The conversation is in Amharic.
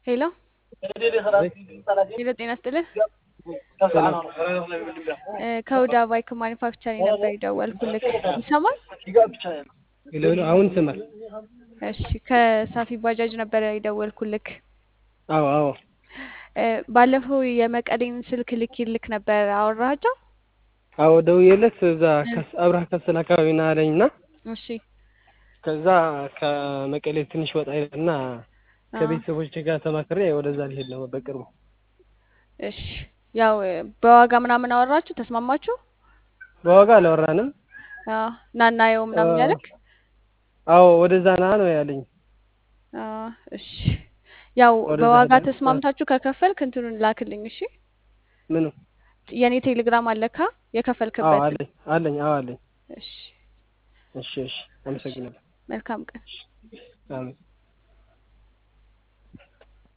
ሄሎ ሄሎ፣ ጤና ይስጥልህ። እ ከሁዳ ባይክ ማኒፋክቸሪንግ ነበር የደወልኩልክ። ይሰማል? ሄሎ ሄሎ፣ አሁን ይሰማል? እሺ፣ ከሳፊ ባጃጅ ነበር የደወልኩልክ። አዎ አዎ፣ እ ባለፈው የመቀሌን ስልክ ልኬልክ ነበር፣ አወራሃቸው? አዎ ደውዬለት እዛ ከስ- አብርሃ ከሰል አካባቢ ና አለኝ እና እሺ ከዛ ከመቀሌ ትንሽ ወጣ ይልና ከቤተሰቦች ጋር ተማክሬ ወደዛ ሊሄድ ነው በቅርቡ። እሺ፣ ያው በዋጋ ምናምን አወራችሁ፣ ተስማማችሁ? በዋጋ አላወራንም። አዎ፣ ና እናየው ምናምን ያለክ? አዎ ወደዛ ና ነው ያለኝ። አዎ፣ እሺ። ያው ወደዛ በዋጋ ሄደን ተስማምታችሁ ከከፈልክ እንትኑን ላክልኝ። እሺ፣ ምኑ? የኔ ቴሌግራም አለካ አዎ የከፈልክበት? አለኝ አለኝ። አዎ አለኝ። እሺ፣ እሺ እሺ፣ አመሰግናለሁ። መልካም ቀን። አሜን።